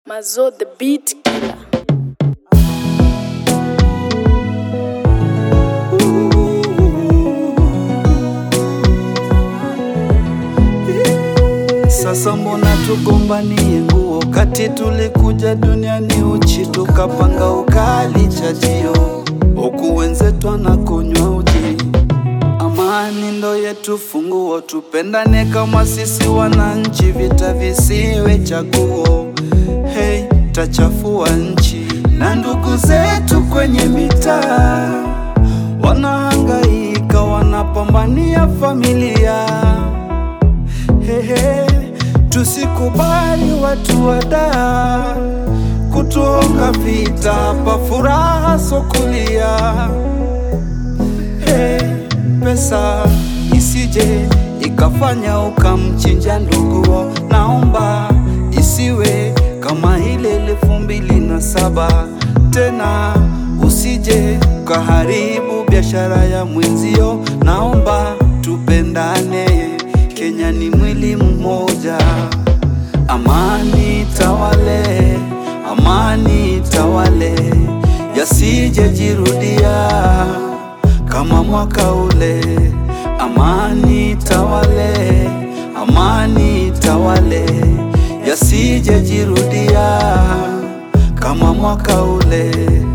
Mazo the beat killer. Sasa mbona tugombanie nguo kati tulikuja duniani uchi tukapanga ukali chajio huku wenzetu anakunywa uji. Amani ndo yetu funguo, tupendane kama sisi wananchi, vita visiwe chaguo. Hey, tachafua nchi na ndugu zetu kwenye mitaa wanahangaika, wanapambania familia Hehe, tusikubali watu wada kutuonga vita, hapa furaha sokulia. Hey, pesa isije ikafanya ukamchinja nduguo, naomba isiwe kama ile elfu mbili na saba tena, usije ukaharibu biashara ya mwenzio, naomba tupendane. Kenya ni mwili mmoja, amani tawale, amani tawale, yasije jirudia kama mwaka ule. Amani tawale, amani tawale, yasije jirudia kama mwaka ule.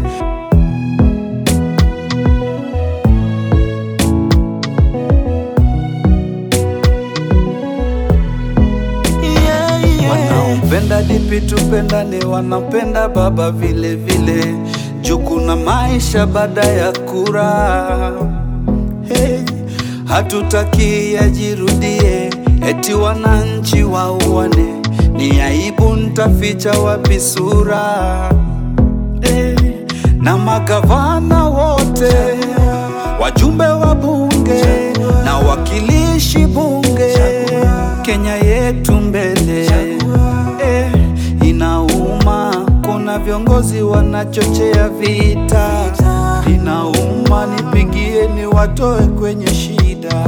Wanaompenda dipi tupendane, wanapenda baba vile vile, juu kuna maisha baada ya kura. Hey, hatutaki yajirudie, eti wananchi wauane, ni aibu, ntaficha wapi sura? Hey, na magavana wote, wajumbe wa bunge na wakilishi bunge, Kenya yetu mbele. Eh, inauma, kuna viongozi wanachochea vita, inauma, nipigieni watoe kwenye shida,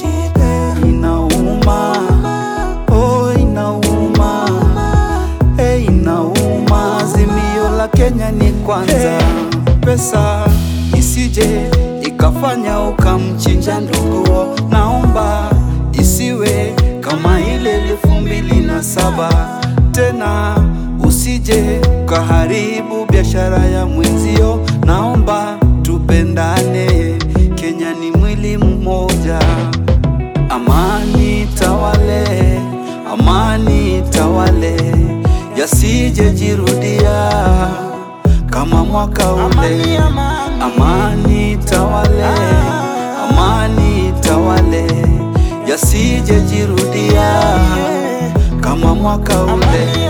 inauma, oh, inauma, eh, inauma, azimio la Kenya ni kwanza, pesa isije ikafanya ukamchinja nduguo, naomba isiwe kama ile elfu mbili na saba tena, usije ukaharibu biashara ya mwenzio, naomba tupendane. Kenya ni mwili mmoja, amani tawale, amani tawale, yasije jirudia kama mwaka ule. Amani tawale, amani tawale, yasije jirudia kama mwaka ule.